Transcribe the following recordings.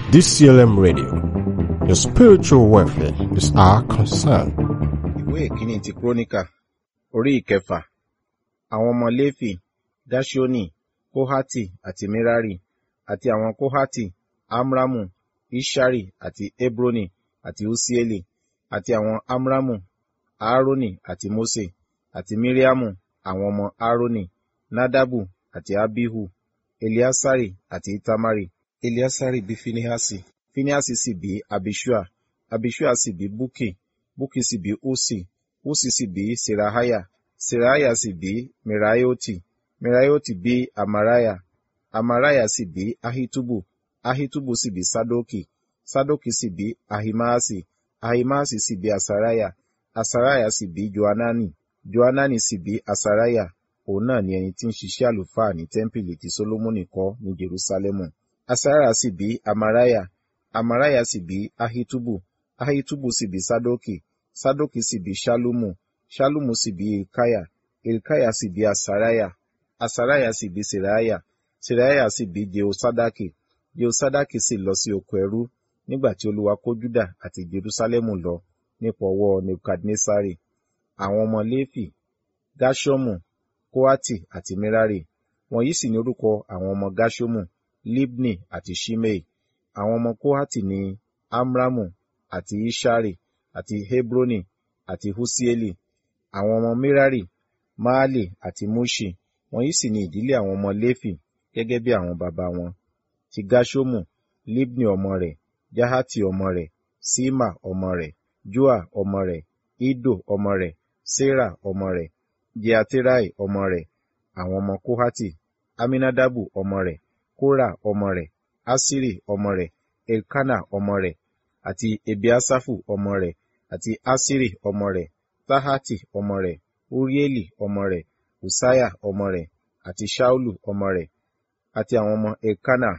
DCLM Radio. Your spiritual welfare is our concern. ìwé ìkíní ti kúrónìkà orí ìkẹfà àwọn ọmọ léfì dáṣíónì kóhátì àti mírárì àti àwọn kóhátì amramu ishari àti hebroni àti usieli àti àwọn amramu aaroni àti mose àti miriamu àwọn ọmọ aaroni nadabu àti abihu eliasari àti itamari eliasari bí finihasi finihasi sì bí abishua abishua sì bí buki buki sì bí usi usi sì bí serahaya serahaya sì bí meraioti meraioti bí amaraya amaraya sì bí ahitubu ahitubu sì bí sadoki sadoki sì bí ahimaasi ahimaasi sì bí asaraya asaraya sì bí joanani joanani sì bí asaraya òun náà ni ẹni tí ń ṣiṣẹ́ àlùfáà ní tẹ́ḿpìlì tí solomoni kọ́ ní jerusalemu asaraya sì bí amaraya amaraya sì bí ahitubu ahitubu sì bí sadoki sadoki sì bí shalumu shalumu sì bí ilkaya ilkaya sì bí asaraya asaraya sì bí seraya seraya sì bí jehosadaki jehosadaki sì lọ sí oko ẹrú nígbà tí olúwa kó juda àti jerusalemu lọ nípa ọwọ́ nebukadnesari àwọn ọmọ léfì gashomu koati àti merari wọ̀nyí sì ní orúkọ àwọn ọmọ gashomu libni àti shimei àwọn ọmọ koati ní amramu àti ishari àti hebroni àti husieli àwọn ọmọ merari maali àti mushi wọ̀nyí sì ní ìdílé àwọn ọmọ léfì gẹ́gẹ́ bí àwọn baba wọn ti gashomu libni ọmọ rẹ̀ jahati ọmọ rẹ̀ sima ọmọ rẹ̀ joa ọmọ rẹ̀ ido ọmọ rẹ̀ sera ọmọ rẹ̀ jeaterai ọmọ rẹ̀ àwọn ọmọ kohati aminadabu ọmọ rẹ̀ kora ọmọ rẹ̀ asiri ọmọ rẹ̀ elkana ọmọ rẹ̀ àti ebiasafu ọmọ rẹ̀ àti asiri ọmọ rẹ̀ tahati ọmọ rẹ̀ urieli ọmọ rẹ̀ usaya ọmọ rẹ̀ àti shaulu ọmọ rẹ̀ àti àwọn ọmọ elkana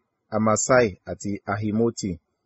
amasai àti ahimoti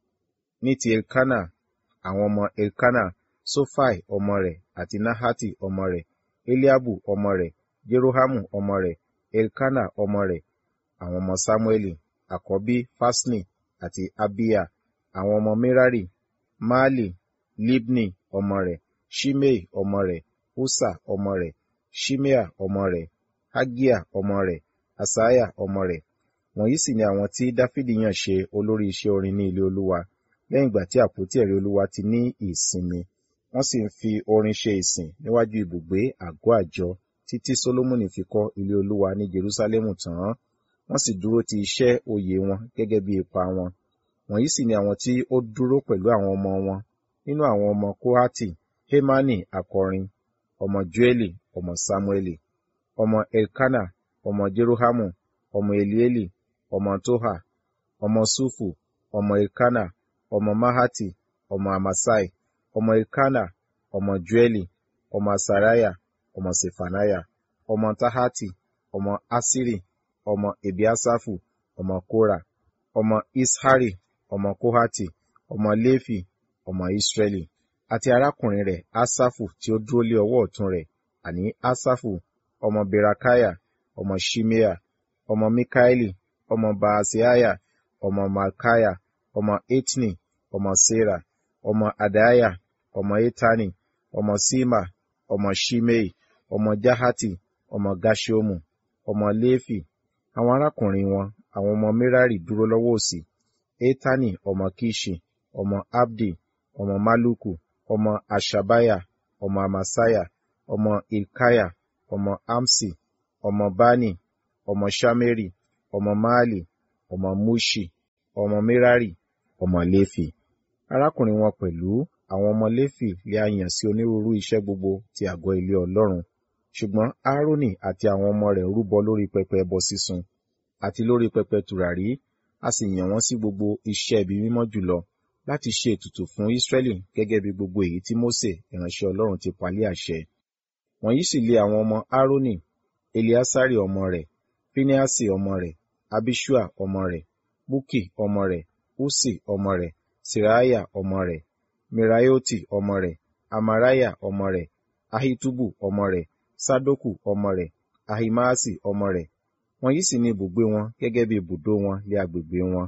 ní ti elkana àwọn ọmọ elkana sofai ọmọ rẹ̀ àti nahati ọmọ rẹ̀ eliabu ọmọ rẹ̀ jerohamu ọmọ rẹ̀ elkana ọmọ rẹ̀ àwọn ọmọ samueli àkọ́bí fasni àti abiya àwọn ọmọ merari maali libni ọmọ rẹ̀ shimei ọmọ rẹ̀ usa ọmọ rẹ̀ shimea ọmọ rẹ̀ hagia ọmọ rẹ̀ asaya ọmọ rẹ̀ wọ̀nyí sì ni àwọn tí dáfídì yàn ṣe olórí iṣẹ́ orin ní ilé olúwa lẹ́yìn ìgbà tí àpótí ẹ̀rí olúwa ti ní ìsinmi wọ́n sì ń fi orin ṣe ìsìn níwájú ibùgbé àgọ́ àjọ títí solomoni fi kọ́ ilé olúwa ní jerusalemu tán wọ́n sì dúró ti iṣẹ́ oyè wọn gẹ́gẹ́ bí ipa wọn wọ̀nyí sì ni àwọn tí ó dúró pẹ̀lú àwọn ọmọ wọn nínú àwọn ọmọ kohati hemani akọrin ọmọ joeli ọmọ samueli ọmọ elkana ọmọ jerohamu ọmọ elieli ọmọ toha ọmọ sufu ọmọ elkana ọmọ mahati ọmọ amasai ọmọ elkana ọmọ joeli ọmọ asaraya ọmọ sefanaya ọmọ tahati ọmọ asiri ọmọ ebiasafu ọmọ kora ọmọ ishari ọmọ kohati ọmọ lefi ọmọ israeli àti arákùnrin rẹ̀ asafu tí ó dúró lé ọwọ́ ọ̀tún rẹ̀ àní asafu ọmọ berakaya ọmọ shimea ọmọ mikaeli ọmọ baasiaya ọmọ malkaya ọmọ etni ọmọ sera ọmọ adaya ọmọ etani ọmọ sima ọmọ shimei ọmọ jahati ọmọ gashomu ọmọ lefi àwọn arákùnrin wọn àwọn ọmọ merari dúró lọ́wọ́ òsì etani ọmọ kishi ọmọ abdi ọmọ maluku ọmọ ashabaya ọmọ amasaya ọmọ ilkaya ọmọ amsi ọmọ bani ọmọ shameri ọmọ maali ọmọ mushi ọmọ merari ọmọ lefi arákùnrin wọn pẹ̀lú àwọn ọmọ léfì lè a yàn sí onírúurú iṣẹ́ gbogbo ti àgọ́ ilé ọlọ́run ṣùgbọ́n aaroni àti àwọn ọmọ rẹ̀ rúbọ lórí pẹpẹ ẹbọ sísun àti lórí pẹpẹ tùràrí a sì yàn wọ́n sí gbogbo iṣẹ́ ibi mímọ́ jùlọ láti ṣe ètùtù fún israẹli gẹ́gẹ́ bí gbogbo èyí tí mose ìránṣẹ́ ọlọ́run ti palẹ̀ àṣẹ wọ̀nyí sì lé àwọn ọmọ aaroni eliasari ọmọ rẹ̀ phineasi ọmọ rẹ̀ abishua ọmọ rẹ̀ buki ọmọ rẹ̀ usi ọmọ rẹ̀ siraya ọmọ rẹ̀ mirayoti ọmọ rẹ̀ amaraya ọmọ rẹ̀ ahitubu ọmọ rẹ̀ sadoku ọmọ rẹ̀ ahimaasi ọmọ rẹ̀ wọ̀nyí sì ni ibùgbé wọn gẹ́gẹ́ bí ibùdó wọn lé agbègbè wọn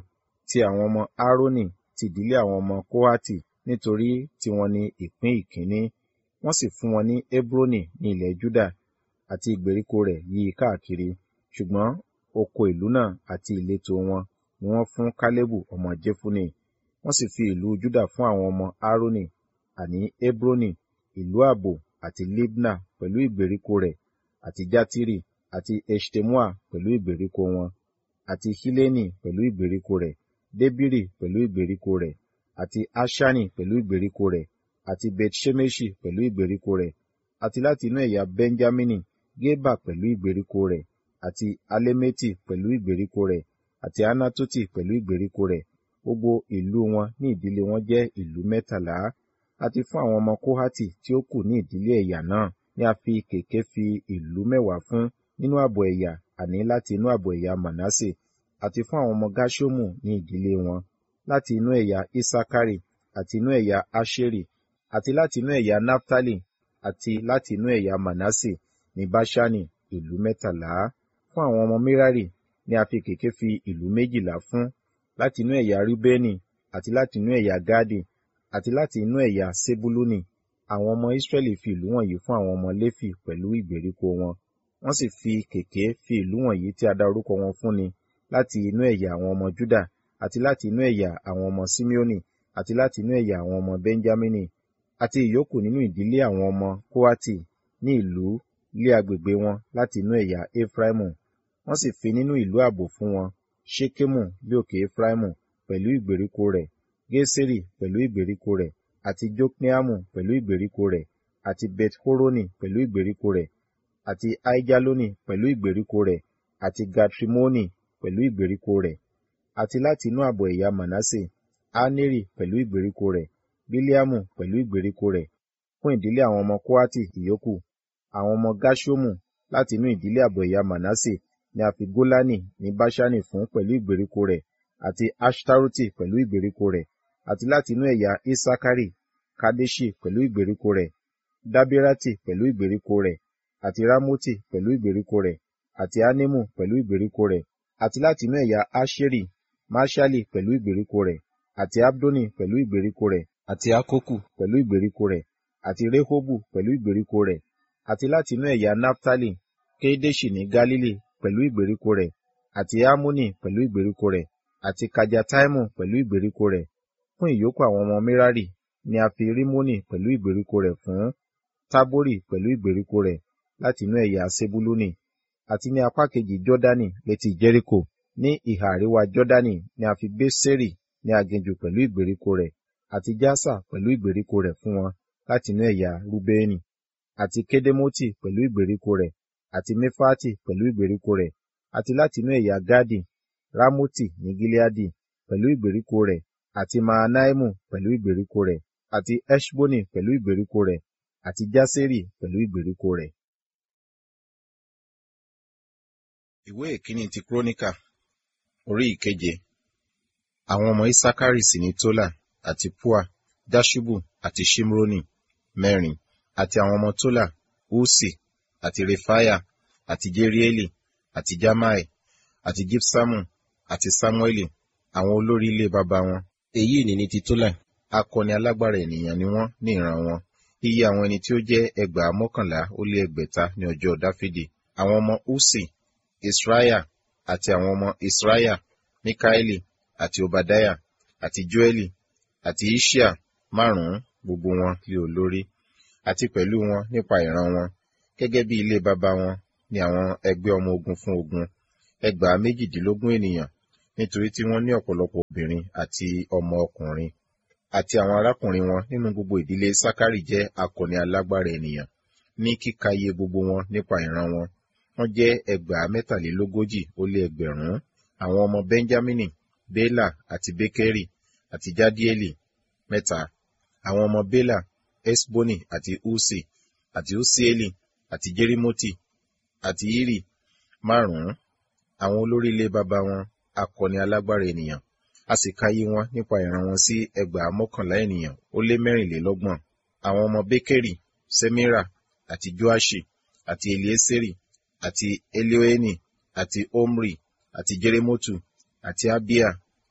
ti àwọn ọmọ Aaroni ti ìdílé àwọn ọmọ Kóhátì nítorí tiwọn ni ìpín ìkíní. Wọ́n sì fún wọn ní Hebroni ní ilẹ̀ Júdà àti ìgbèríko rẹ̀ yí i káàkiri. Ṣùgbọ́n oko ìlú náà àti ìletò wọn ni wọ́n fún Kálẹ́bù ọmọ Jefune. Wọ́n sì fi ìlú Júdà fún àwọn ọmọ Aaroni, àní Hebroni, ìlú ààbò àti Libna pẹ̀lú ìgbèríko rẹ̀, àti Jatiri, àti Eṣtemoa pẹ̀lú ìgbèríko wọn, àti Hileni pẹ̀lú ìgbèríko rẹ̀, Debiri pẹ̀lú ìgbèríko rẹ̀, àti Aṣani pẹ̀lú ìgbèríko rẹ̀, àti Bet-Ṣemeṣi pẹ̀lú ìgbèríko rẹ̀, àti láti inú ẹ̀yà Benjamini, Geba pẹ̀lú ìgbèríko rẹ̀, àti Alemeti pẹ̀lú ìgbèríko rẹ̀, àti Anatoti pẹ̀lú ìgbèríko rẹ̀. Gbogbo ìlú wọn ní ìdílé wọn jẹ́ ìlú mẹ́tàlá. Àti fún àwọn ọmọ Kóhátì tí ó kù ní ìdílé ẹ̀yà náà ni a fi kèké fi ìlú mẹ́wàá fún nínú ààbọ̀ ẹ̀yà àní láti inú ààbọ̀ ẹ̀yà Manasse. Àti fún àwọn ọmọ Gerṣomu ní ìdílé wọn, láti inú ẹ̀yà Isakari, àti inú ẹ̀yà Aṣeri, àti láti inú ẹ̀yà Naftali, àti láti inú ẹ̀yà Manasse ní Baṣani ìlú mẹ́tàlá. Fún àwọn ọmọ Merari ni a fi kèké fi ìlú méjìlá fún, láti inú ẹ̀yà Rubeni, àti láti inú ẹ̀yà Gadi, àti láti inú ẹ̀yà Sebuluni. Àwọn ọmọ Israẹli fi ìlú wọ̀nyí fún àwọn ọmọ Léfì pẹ̀lú ìgbèríko wọn. Wọ́n sì fi kèké fi ìlú wọ̀nyí tí a dá orúkọ wọn fún ni láti inú ẹ̀yà àwọn ọmọ Juda, àti láti inú ẹ̀yà àwọn ọmọ Simeoni, àti láti inú ẹ̀yà àwọn ọmọ Benjamini, àti ìyókù nínú ìdílé àwọn ọmọ Kóhátì ní ìlú lé agbègbè wọn láti inú ẹ̀yà Efraimu. Wọ́n sì fi nínú ìlú ààbò fún wọn, Ṣekemu bí òkè Efraimu pẹ̀lú ìgbèríko rẹ̀, Geseri pẹ̀lú ìgbèríko rẹ̀, àti Jokneamu pẹ̀lú ìgbèríko rẹ̀, àti Bet-Horoni pẹ̀lú ìgbèríko rẹ̀, àti Aijaloni pẹ̀lú ìgbèríko rẹ̀, àti Gatrimoni pẹ̀lú ìgbèríko rẹ̀, àti láti inú ààbọ̀ ẹ̀yà Manasse, Aneri pẹ̀lú ìgbèríko rẹ̀, Bileamu pẹ̀lú ìgbèríko rẹ̀, fún ìdílé àwọn ọmọ Kóhátì ìyókù. Àwọn ọmọ Gerṣomu láti inú ìdílé ààbọ̀ ẹ̀yà Manasse ni a fi Golani ní Baṣani fún pẹ̀lú ìgbèríko rẹ̀, àti Aṣtaroti pẹ̀lú ìgbèríko rẹ̀, àti láti inú ẹ̀yà Isakari, Kadeṣi pẹ̀lú ìgbèríko rẹ̀, Dabirati pẹ̀lú ìgbèríko rẹ̀, àti Ramoti pẹ̀lú ìgbèríko rẹ̀, àti Anemu pẹ̀lú ìgbèríko rẹ̀, àti láti inú ẹ̀yà Aṣeri, Maṣali pẹ̀lú ìgbèríko rẹ̀, àti Abdoni pẹ̀lú ìgbèríko rẹ̀, àti Akoku pẹ̀lú ìgbèríko rẹ̀, àti Rehobu pẹ̀lú ìgbèríko rẹ̀, àti láti inú ẹ̀yà Naftali, Kedeṣi ní Galili pẹ̀lú ìgbèríko rẹ̀, àti Ammoni pẹ̀lú ìgbèríko rẹ̀, àti Kajataimu pẹ̀lú ìgbèríko rẹ̀. Fún ìyókù àwọn ọmọ Merari ni a fi Rimoni pẹ̀lú ìgbèríko rẹ̀ fún, Tabori pẹ̀lú ìgbèríko rẹ̀ láti inú ẹ̀yà Sebuluni, àti ní apá kejì Jọ́dánì létí Jẹ́ríkò. Ní ìhà àríwá Jọ́dánì ni a fi Beseri ní aginjù pẹ̀lú ìgbèríko rẹ̀, àti Jasa pẹ̀lú ìgbèríko rẹ̀ fún wọn láti inú ẹ̀yà Rubeni, àti Kedemoti pẹ̀lú ìgbèríko rẹ̀, àti Mefati pẹ̀lú ìgbèríko rẹ̀, àti láti inú ẹ̀yà Gadi, Ramoti ní Gileadi pẹ̀lú ìgbèríko rẹ̀, àti Mahanaimu pẹ̀lú ìgbèríko rẹ̀, àti Eṣboni pẹ̀lú ìgbèríko rẹ̀, àti Jaseri pẹ̀lú ìgbèríko rẹ̀. Ìwé ìkíní ti Króníkà, orí ìkeje. Àwọn ọmọ Isakari sì ní Tola, àti Pua, Jaṣubu, àti Ṣimroni, mẹ́rin, àti àwọn ọmọ Tola, Usi, àti Refaya, àti Jerieli, àti Jamai, àti Gibsamu, àti Samueli, àwọn olórí ilé baba wọn. Èyí ni ní ti Tola, akọni alágbára ènìyàn ni wọ́n ní ìran wọn. Iye àwọn ẹni tí ó jẹ́ ẹgbàá mọ́kànlá ó lé ẹgbẹ̀ta ní ọjọ́ Dáfídì. Àwọn ọmọ Usi, Israiah, àti àwọn ọmọ Israiah, Mikaeli, àti Obadiah, àti Joeli, àti Iṣia, márùn-ún gbogbo wọn lé olórí. Àti pẹ̀lú wọn nípa ìran wọn, gẹ́gẹ́ bí ilé baba wọn ni àwọn ẹgbẹ́ ọmọ ogun fún ogun, ẹgbàá méjìdínlógún ènìyàn, nítorí tí wọ́n ní ọ̀pọ̀lọpọ̀ obìnrin àti ọmọ ọkùnrin. Àti àwọn arákùnrin wọn nínú gbogbo ìdílé Sakari jẹ́ akọni alágbára ènìyàn, ní kíka iye gbogbo wọn nípa ìran wọn. Wọ́n jẹ́ ẹgbàá mẹ́tàlélógójì ó lé ẹgbẹ̀rún. Àwọn ọmọ Benjamini, Bela àti Bekeri, àti Jadieli, mẹ́ta. Àwọn ọmọ Bela, Esboni àti Usi, àti Usieli, àti Jerimoti, àti Iri, márùn-ún. Àwọn olórí ilé baba wọn, akọni alágbára ènìyàn. A sì ka iye wọn nípa ìran wọn sí ẹgbàá mọ́kànlá ènìyàn ó lé mẹ́rìnlélọ́gbọ̀n. Àwọn ọmọ Bekeri, Semira, àti Joaṣi, àti Elieseri, àti Elioeni, àti Omri, àti Jeremotu, àti Abia,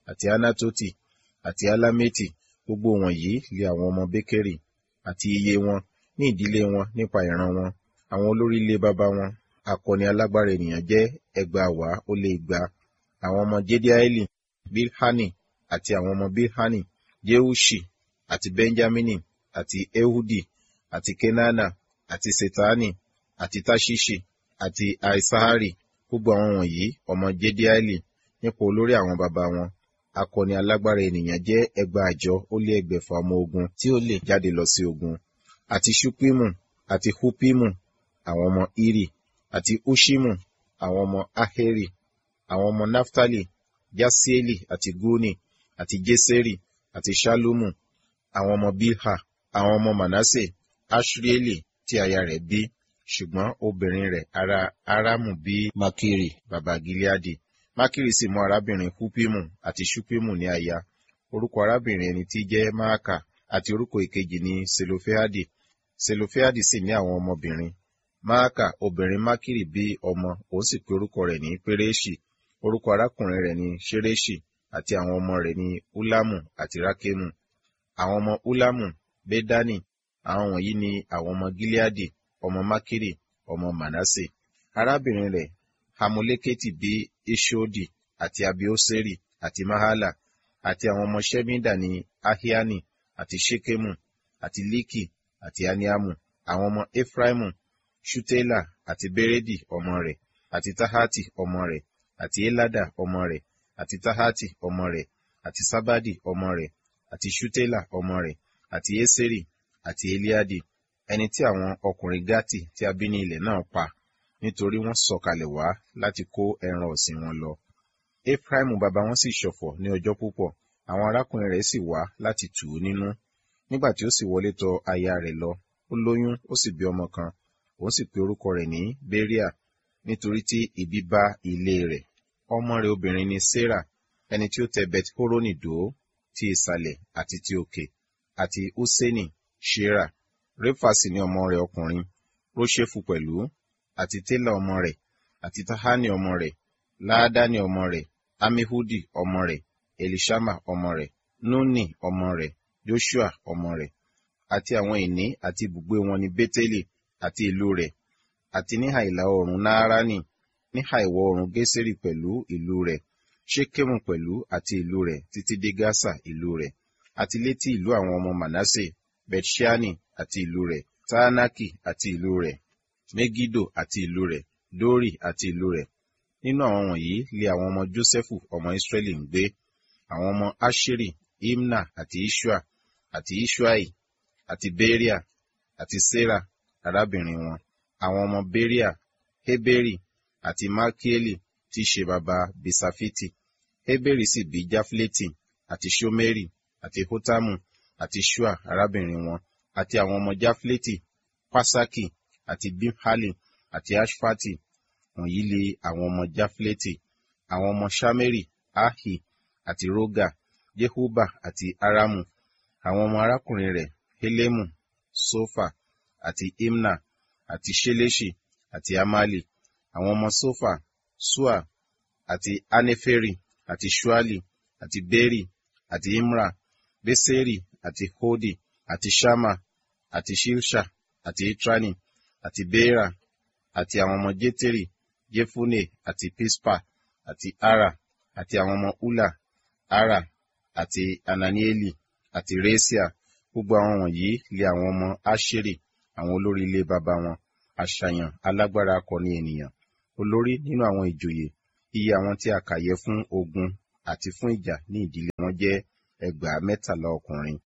àti anatoti àti alameti gbogbo wọ̀nyí lé àwọn ọmọ békérì àti iye wọn ní ìdílé wọn nípa ìran wọn àwọn olórí ilé baba wọn akọni alágbára ènìyàn jẹ́ ẹgbàáwàá ó lé igba àwọn ọmọ jediaeli bilhani àti àwọn ọmọ bilhani jeushi àti benjamini àti ehudi àti kenana àti setani àti tashishi àti aisahari gbogbo àwọn wọ̀nyí ọmọ jediaeli nípa olórí àwọn baba wọn akọni alágbára ènìyàn jẹ́ ẹgbàájọ ó lé ẹgbẹ̀fà ọmọ ogun tí ó lè jáde lọ sí ogun àti ṣupimu àti hupimu àwọn ọmọ iri àti ushimu àwọn ọmọ aheri àwọn ọmọ naftali jasieli àti guni àti jeseri àti shalumu àwọn ọmọ bilha àwọn ọmọ manase ashrieli tí aya rẹ̀ bí ṣùgbọ́n obìnrin rẹ̀ ará aramu bí makiri baba gileadi makiri sì mú arábìnrin hupimu àti shupimu ní aya orúkọ arábìnrin ẹni tí jẹ́ maaka àti orúkọ ìkejì ní selofehadi selofehadi sì ní àwọn ọmọbìnrin maaka obìnrin makiri bí ọmọ òun sì pe orúkọ rẹ̀ ní pereshi orúkọ arákùnrin rẹ̀ ní ṣereṣi àti àwọn ọmọ rẹ̀ ní ulamu àti rakemu àwọn ọmọ ulamu bedani àwọn wọ̀nyí ni àwọn ọmọ gileadi ọmọ makiri ọmọ manase arábìnrin rẹ̀ hamuleketi bí ishodi àti abioseri àti mahala àti àwọn ọmọ shemida ní ahiani àti shekemu àti liki àti aniamu àwọn ọmọ efraimu shutela àti beredi ọmọ rẹ̀ àti tahati ọmọ rẹ̀ àti elada ọmọ rẹ̀ àti tahati ọmọ rẹ̀ àti sabadi ọmọ rẹ̀ àti shutela ọmọ rẹ̀ àti eseri àti eliadi ẹni tí àwọn ọkùnrin gati tí a bí ní ilẹ̀ náà pa nítorí wọ́n sọ̀kalẹ̀ wá láti kó ẹran ọ̀sìn wọn lọ efraimu baba wọn sì ṣọ̀fọ̀ ní ọjọ́ púpọ̀ àwọn arákùnrin rẹ̀ sì wá láti tù ú nínú nígbà tí ó sì wọlé tọ̀ aya rẹ̀ lọ ó lóyún ó sì bí ọmọ kan òun sì pe orúkọ rẹ̀ ní beria nítorí tí ibi bá ilé rẹ̀ ọmọ rẹ̀ obìnrin ni sarah ẹni tí ó tẹ bet horoni dó ti ìsàlẹ̀ àti ti òkè àti húsẹ́nì shera refa sì ni ọmọ rẹ̀ ọkùnrin róṣèfù pẹ̀lú àti télà ọmọ rẹ̀ àti tahani ọmọ rẹ̀ láàdáni ọmọ rẹ̀ amihudi ọmọ rẹ̀ elishama ọmọ rẹ̀ nuni ọmọ rẹ̀ joshua ọmọ rẹ̀ àti àwọn ìní àti ibùgbé wọn ní bẹ́tẹ́lì àti ìlú rẹ̀ àti níhà ìlà oòrùn nááránì níhà ìwọ̀ oòrùn gẹ́sẹ̀rì pẹ̀lú ìlú rẹ̀ ṣékèmù pẹ̀lú àti ìlú rẹ̀ títí dé gásà ìlú rẹ̀ àti létí ìlú àwọn ọmọ manasse bethshani àti ìlú rẹ̀ taanaki àti ìlú rẹ̀ megido àti ìlú rẹ̀ dori àti ìlú rẹ̀ nínú àwọn wọ̀nyí lé àwọn ọmọ jósẹ́fù ọmọ israẹli ń gbé àwọn ọmọ asheri imna àti ishua àti ishuai àti beria àti sarah arábìnrin wọn àwọn ọmọ beria heberi àti malkieli tí í ṣe baba bisafiti heberi sì bí jafleti àti shomeri àti hotamu àti shua arábìnrin wọn àti àwọn ọmọ jafleti pasaki àti bimhali àti ashfati wọ̀nyí lé àwọn ọmọ jafleti àwọn ọmọ shameri ahi àti roga jehuba àti aramu àwọn ọmọ arákùnrin rẹ̀ helemu sofa àti imna àti sheleshi àti amali àwọn ọmọ sofa sua àti aneferi àti shuali àti beri àti imra beseri àti hodi àti shama àti shilsha àti itrani àti beera àti àwọn ọmọ jeteri jefune àti pispa àti ara àti àwọn ọmọ ula ara àti ananieli àti resia gbogbo àwọn wọ̀nyí lé àwọn ọmọ asheri àwọn olórí ilé baba wọn àṣàyàn alágbára akọni ènìyàn olórí nínú àwọn ìjòyè iye àwọn tí a kà yẹ fún ogun àti fún ìjà ní ìdílé wọn jẹ́ ẹgbàá mẹ́tàlá ọkùnrin.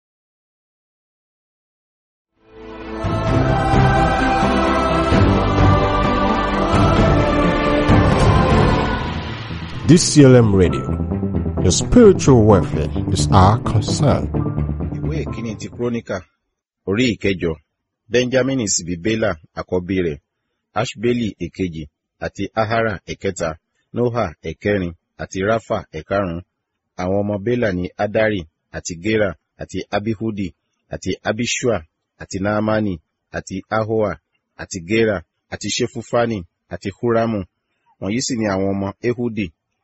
DCLM Radio. Your spiritual welfare is our concern. ìwé ìkíni ti kúrónìkà orí ìkẹjọ benjamin sì bí bela àkọ́bí rẹ̀ ashbeli èkejì àti ahara ẹ̀kẹta noha ẹ̀kẹrin àti rafa ẹ̀karùn àwọn ọmọ bela ní adari àti gera àti abihudi àti abishua àti naamani àti ahoa àti gera àti shefufani àti huramu wọ̀nyí sì ni àwọn ọmọ ehudi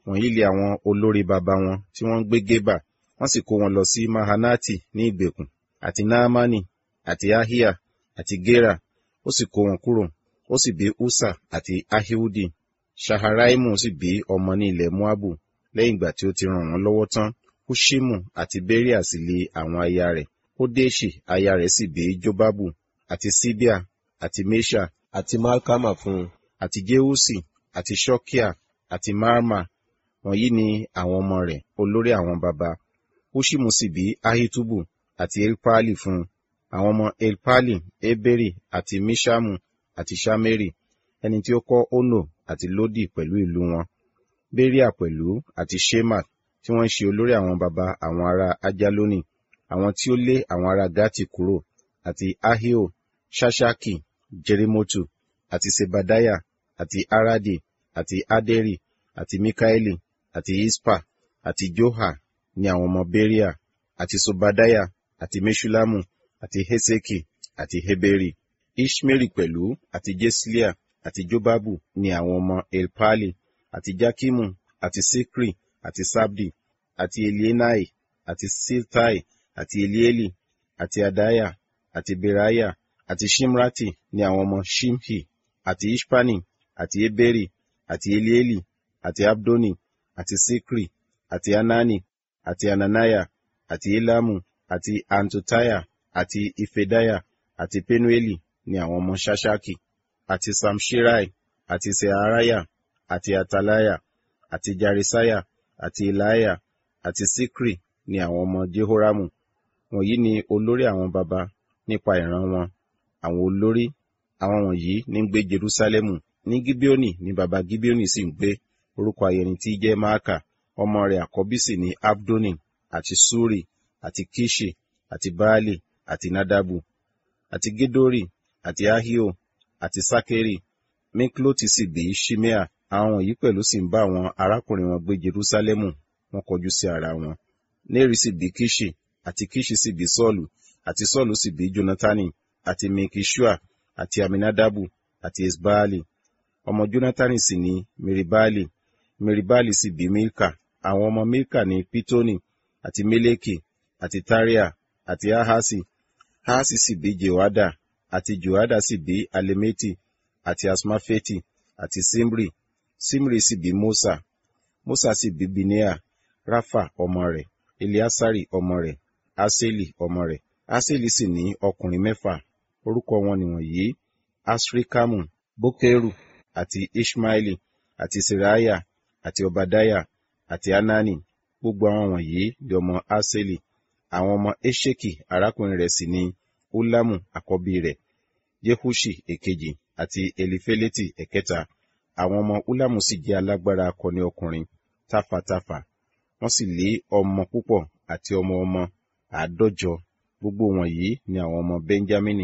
wọ̀nyí lé àwọn olórí baba wọn tí wọ́n ń gbé gébà wọ́n sì kó wọn lọ sí mahanati ní ìgbèkùn àti naamani àti ahia àti gera ó sì kó wọn kúrò ó sì bí usa àti ahiudi shaharaimu sì bí ọmọ ní ilẹ̀ moabu lẹ́yìn ìgbà tí ó ti ràn wọ́n lọ́wọ́ tán hushimu àti beria sì lé àwọn aya rẹ̀ hodeshi aya rẹ̀ sì bí jobabu àti sibia àti mesha àti malkama fún un àti jeusi àti shokia àti marma wọ̀nyí ni àwọn ọmọ rẹ̀ olórí àwọn baba hushimu sì bí ahitubu àti elpali fún un àwọn ọmọ elpali eberi àti mishamu àti shameri ẹni tí ó kọ́ ono àti lodi pẹ̀lú ìlú wọn beria pẹ̀lú àti shema tí wọ́n ń ṣe olórí àwọn baba àwọn ará ajaloni àwọn tí ó lé àwọn ará gati kúrò àti ahio shashaki jerimotu àti sebadaya àti aradi àti aderi àti mikaeli àti ispa àti joha ní àwọn ọmọ beria àti sobadaya àti meshulamu àti heseki àti heberi ishmeri pẹ̀lú àti jeslia àti jobabu ní àwọn ọmọ elpali àti jakimu àti sikri àti sabdi àti elienai àti siltai àti elieli àti adaya àti beraya àti shimrati ní àwọn ọmọ shimhi àti ishpani àti eberi àti elieli àti abdoni àti sikri àti anani àti ananaya àti elamu àti antotaya àti ifedaya àti penueli ní àwọn ọmọ shashaki àti samshirai àti searaya àti atalaya àti jarisaya àti ilaya àti sikri ní àwọn ọmọ jehoramu wọ̀nyí ni olórí àwọn baba nípa ìran wọn àwọn olórí àwọn wọ̀nyí ní ń gbé jerusalemu ní gibeoni ní baba gibeoni sì ń gbé orúkọ ayẹni tí jẹ́ maaka ọmọ rẹ̀ àkọ́bí sì ní abdoni àti suri àti kishi àti baali àti nadabu àti gedori àti ahio àti sakeri mikloti sì bí shimea àwọn wọ̀nyí pẹ̀lú sì ń bá àwọn arákùnrin wọn gbé jerusalemu wọn kọjú sí ara wọn neri sì bí kishi àti kishi sì bí sọ́ọ̀lù àti sọ́ọ̀lù sì bí jonatani àti mikishua àti aminadabu àti esbaali ọmọ jonatani sì ní meribali meribali sì bí milka àwọn ọmọ milka ní pitoni àti meleki àti taria àti ahasi ahasi sì bí jehoada àti jehoada sì bí alemeti àti asmafeti àti simri simri sì bí mosa mosa sì bí binea rafa ọmọ rẹ̀ eliasari ọmọ rẹ̀ aseli ọmọ rẹ̀ aseli sì ní ọkùnrin mẹ́fà orúkọ wọn nìwọ̀nyí asrikamu bokeru àti ishmaeli àti seraya àti obadaya àti anani gbogbo àwọn wọ̀nyí di ọmọ aseli àwọn ọmọ esheki arákùnrin rẹ̀ sì ní ulamu àkọ́bí rẹ̀ jehushi èkejì àti elifeleti ẹ̀kẹta àwọn ọmọ ulamu sì jẹ́ alágbára akọni ọkùnrin tafàtafà wọ́n sì lé ọmọ púpọ̀ àti ọmọ ọmọ àádọ́jọ gbogbo wọ̀nyí ni àwọn ọmọ benjamini.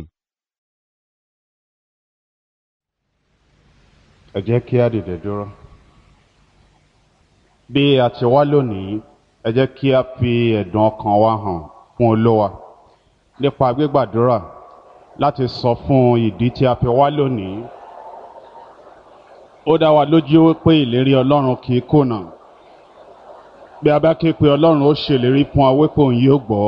ẹ jẹ́ kí á dìde dúró. bí a ti wá lónìí ẹ jẹ́ kí a fi ẹ̀dùn ọkàn wa hàn fún olówa nípa gbígbàdúrà láti sọ fún ìdí tí a fi wá lónìí. ó dá wa lójú pé ìlérí ọlọ́run kì í kùnà bí a bá ké pe ọlọ́run ó ṣèlérí fún wa wípé òun yóò gbọ́.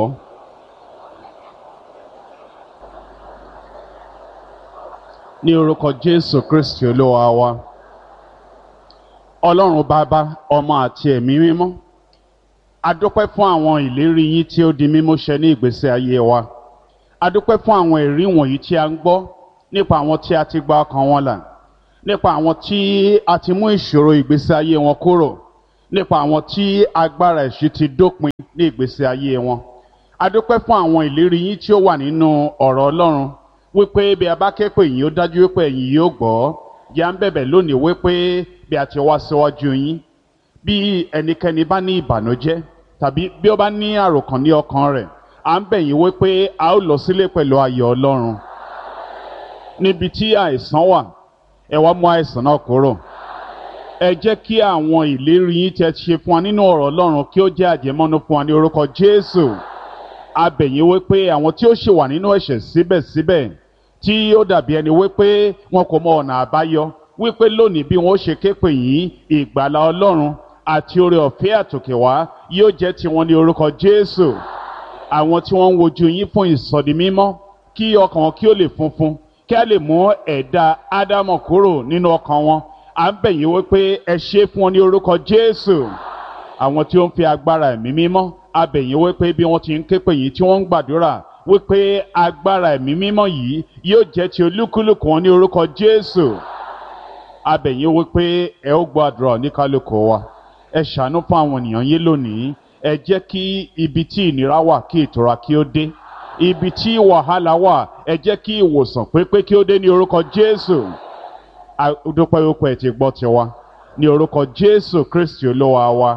ní orúkọ jésù kristi olúwa wa ọlọ́run bàbá ọmọ àti ẹ̀mí mímọ́ a dúpẹ́ fún àwọn ìlérí yín tí ó di mímú ṣẹ ní ìgbésí ayé wa a dúpẹ́ fún àwọn ẹ̀rí wọ̀nyí tí a ń gbọ́ nípa àwọn tí a ti gba ọkàn wọn là nípa àwọn tí a ti mú ìṣòro ìgbésí ayé wọn kúrò nípa àwọn tí agbára ẹ̀ṣin ti dópin ní ìgbésí ayé wọn a dúpẹ́ fún àwọn ìlérí yín tí ó wà nínú ọ̀rọ̀ ọlọ́run wípé bí a bá ké pè yín ó dájú wípé ẹ̀yin yóò gbọ́ yà ń bẹ̀bẹ̀ lónìí wípé bí a ti wá síwájú yín bí ẹnikẹ́ni bá ní ìbànújẹ́ tàbí bí ó bá ní àròkàn ní ọkàn rẹ̀ à ń bẹ̀ yín wípé a ó lọ sílé pẹ̀lú ayọ̀ ọlọ́run níbi tí àìsàn wà ẹ wá mú àìsàn náà kúrò ẹ jẹ́ kí àwọn ìlérí yín tẹ́ ṣe fún wa nínú ọ̀rọ̀ ọlọ́run kí ó jẹ́ àjẹmọ́nú fún wa ní orúkọ jésù a bẹ̀ yín wípé àwọn tí ó ṣì wà nínú ẹ̀ṣẹ̀ síbẹ̀síbẹ̀ tí ó dàbí ẹni wípé wọn kò mọ ọ̀nà àbáyọ wípé lónìí bí wọn ó ṣe ké pè yín ìgbàlá ọlọ́run àti oore ọ̀fẹ́ àtòkè wá yóò jẹ́ tiwọn ní orúkọ Jésù àwọn tí wọ́n ń wojú yín fún ìsọdi mímọ́ kí ọkàn wọn kí ó lè funfun kí a lè mú ẹ̀dá Ádámọ̀ kúrò nínú ọkàn wọn à ń bẹ̀ yín wípé ẹ ṣe fún wọn ní orúkọ Jésù àwọn tí ó ń fi agbára ẹ̀mí mímọ́ a bẹ̀ yín wípé bí wọ́n ti ń ké pè yín tí wọ́n ń gbàdúrà wípé agbára ẹ̀mí mímọ́ yìí yóò jẹ́ ti olúkúlùkù wọn ní orúkọ Jésù a bẹ̀ yín wípé ẹ ó gbọ́ àdúrà oníkálùkù wa ẹ ṣàánú fún àwọn ènìyàn yín lónìí ẹ jẹ́ kí ibi tí ìnira wà kí ìtura kí ó dé ibi tí wàhálà wà ẹ jẹ́ kí ìwòsàn pépé kí ó dé ní orúkọ Jésù dúpẹ́ wípé ẹ ti gbọ́ tiwa ní orúkọ Jésù Kristi olúwa wa.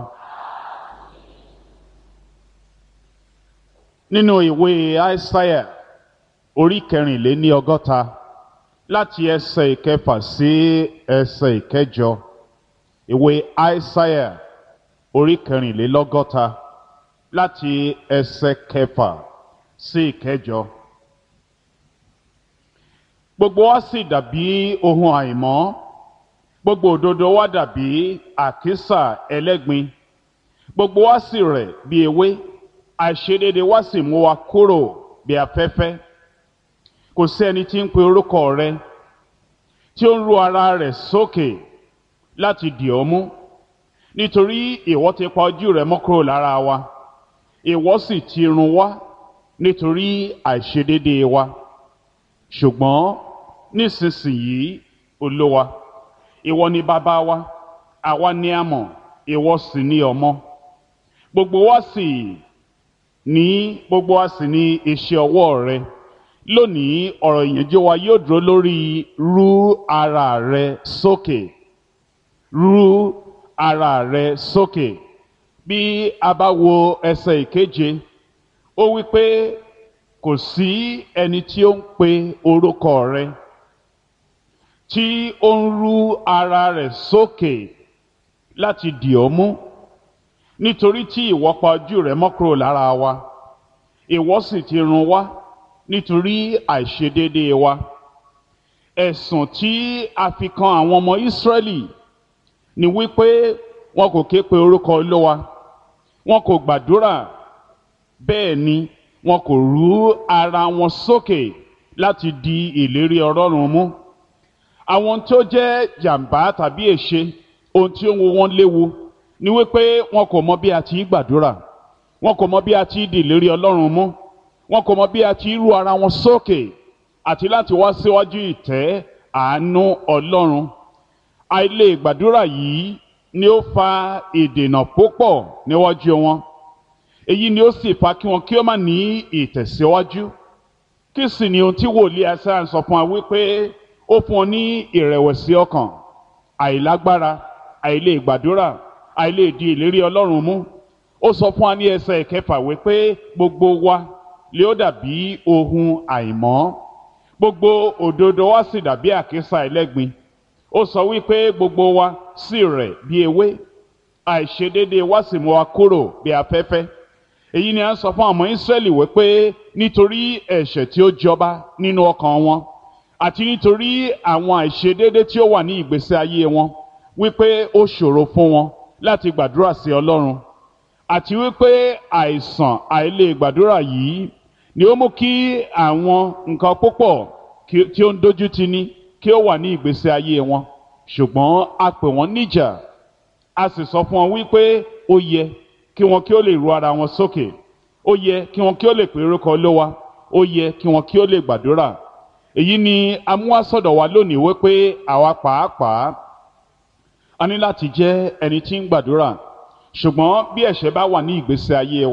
nínú ìwé Aísáyà orí kẹrìnléní ọgọ́ta láti ẹsẹ̀ ìkẹfà sí ẹsẹ̀ ìkẹjọ ìwé Aísáyà orí kẹrìnlélọ́gọ́ta láti ẹsẹ̀ kẹfà sí ìkẹjọ. gbogbo wa sì dàbí ohun àìmọ́ gbogbo òdodo wa dàbí àkísà ẹlẹ́gbin gbogbo wa sì rẹ̀ bí ewé àìṣedéédé wa sì mú wa kúrò bí afẹ́fẹ́ kò sí ẹni tí ń pe orúkọ rẹ tí ó ń ru ara rẹ̀ sókè láti dì ọ́ mú nítorí ìwọ ti pa ojú rẹ mọ́ kúrò lára wa ìwọ sì ti run wá nítorí àìṣedéédé wa ṣùgbọ́n nísinsìnyí olówa ìwọ ni bàbá wa àwa ni a mọ̀ ìwọ sì ni ọmọ gbogbo wa sì ní gbogbo wa sì ní iṣẹ́ ọwọ́ rẹ lónìí ọ̀rọ̀ ìyànjú wa yóò dúró lórí rú ara rẹ sókè rú ara rẹ sókè bí a bá wo ẹsẹ̀ ìkeje ó wí pé kò sí ẹni tí ó ń pe orúkọ rẹ tí ó ń rú ara rẹ sókè láti dì ọ́ mú nítorí tí ìwọ pa ojú rẹ mọ́ kúrò lára wa ìwọ sì ti run wá nítorí àìṣedéédéé wa ẹ̀sùn tí a fi kan àwọn ọmọ Ísírẹ́lì ni wípé wọn kò ké pe orúkọ Olúwa wọn kò gbàdúrà bẹ́ẹ̀ ni wọn kò rú ara wọn sókè láti di ìlérí Ọlọ́run mú àwọn tó jẹ́ jàǹbá tàbí èṣe ohun tí ó ń wo wọn léwu ni wípé wọn kò mọ bí a ti gbàdúrà wọn kò mọ bí a ti di ìlérí Ọlọ́run mú wọn kò mọ bí a ti rú ara wọn sókè àti láti wá síwájú ìtẹ́ àánú Ọlọ́run àìlè gbàdúrà yìí ni ó fa ìdènà púpọ̀ níwájú wọn èyí ni ó sì fa kí wọn kí ó má ní ìtẹ̀síwájú kí sì ni ohun tí wòlíì Aísáyà sọ fún wa wípé ó fún ọ ní ìrẹ̀wẹ̀sì ọkàn àìlágbára àìlè gbàdúrà àìlè di ìlérí Ọlọ́run mú ó sọ fún wa ní ẹsẹ̀ ìkẹfà wípé gbogbo wa lè ó dàbí ohun àìmọ́ gbogbo òdodo wa sì dàbí àkísà ẹlẹ́gbin ó sọ wípé gbogbo wa sì rẹ̀ bí ewé àìṣedéédéé wa sì mú wa kúrò bí afẹ́fẹ́ èyí ni a ń sọ fún àwọn Ísírẹ́lì wípé nítorí ẹ̀ṣẹ̀ tí ó jọba nínú ọkàn wọn àti nítorí àwọn àìṣedéédéé tí ó wà ní ìgbésí ayé wọn wípé ó ṣòro fún wọn láti gbàdúrà sí Ọlọ́run àti wípé àìsàn àìlè gbàdúrà yìí ni ó mú kí àwọn nǹkan púpọ̀ tí ó ń dojú tì ní kí ó wà ní ìgbésí ayé wọn ṣùgbọ́n a pè wọ́n níjà a sì sọ fún wọn wípé ó yẹ kí wọn kí ó lè ru ara wọn sókè ó yẹ kí wọn kí ó lè pè orúkọ Olúwa ó yẹ kí wọn kí ó lè gbàdúrà èyí ni amúhásọ̀dọ̀ wa lónìí wípé àwa pàápàá a ní láti jẹ́ ẹni tí ń gbàdúrà ṣùgbọ́n bí ẹ̀ṣẹ̀ bá wà ní ìgbésí ayé